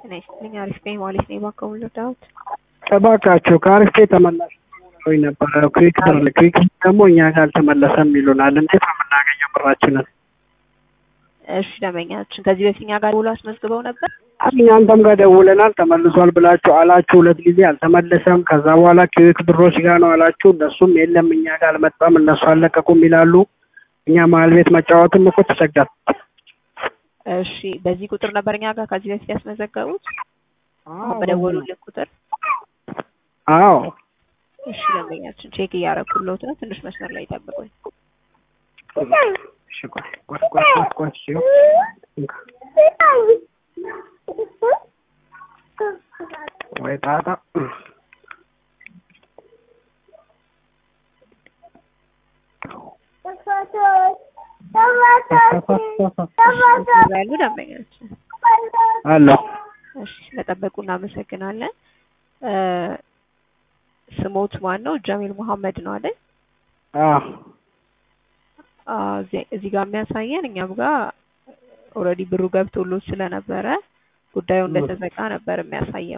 ጤና ይስጥልኝ። አሪፍ ነኝ ማለት ነው። እባክዎ ልርዳዎት? እባካችሁ ከአሪፍ ተመላሽ ሆይ ነበረ ኩዊክ ብር ኩዊክ ደግሞ እኛ ጋር አልተመለሰም ይሉናል። እንዴት ነው የምናገኘው ብራችንን? እሺ ደንበኛችን ከዚህ በፊት እኛ ጋር ደውሎ አስመዝግበው ነበር? እኛ አንተም ጋር ደውለናል ተመልሷል ብላችሁ አላችሁ ሁለት ጊዜ አልተመለሰም። ከዛ በኋላ ኩዊክ ብሮች ጋር ነው አላችሁ። እነሱም የለም እኛ ጋር አልመጣም እነሱ አልለቀቁም ይላሉ። እኛ መሀል ቤት መጫወትም እኮ ተቸገር እሺ በዚህ ቁጥር ነበር እኛ ጋር ከዚህ በፊት ያስመዘገቡት? በደወሉልን ቁጥር? አዎ እሺ ደንበኛችን ቼክ እያደረኩልዎት ነው። ትንሽ መስመር ላይ ይጠብቁኝ። እሺ ቆይ ቆይ ቆይ ቆይ ቆይ እሺ ወይ ጣጣ ያሉ ደንበኛችን አሎ እሺ ስለጠበቁ እናመሰግናለን። ስሞት ማን ነው? ጀሚል መሐመድ ነው አይደል? አዎ እዚህ ጋር የሚያሳየን እኛም ጋር ኦልሬዲ ብሩ ገብቶሎት ስለነበረ ጉዳዩ እንደተዘጋ ነበር የሚያሳየው።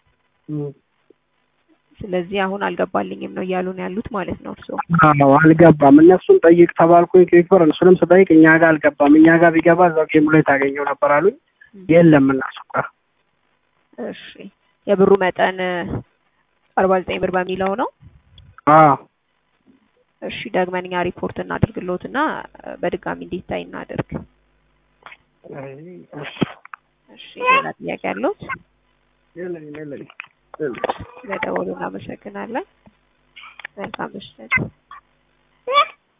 ስለዚህ አሁን አልገባልኝም ነው እያሉን ያሉት ማለት ነው እርስዎ? አዎ አልገባም። እነሱን ጠይቅ ተባልኩኝ ኩዊክ ብር እነሱንም ስጠይቅ እኛ ጋር አልገባም። እኛ ጋር ቢገባ እዛው ጌሙ ላይ ታገኘው ነበር አሉኝ። የለም እነሱ ጋር። እሺ የብሩ መጠን አርባ ዘጠኝ ብር በሚለው ነው? አዎ እሺ ደግመን እኛ ሪፖርት እናድርግሎት እና በድጋሚ እንዲታይ እናድርግ። እሺ ሌላ ጥያቄ አለዎት? የለኝም የለኝም። ስለደወሉ እናመሰግናለን። መልካም ምሽት።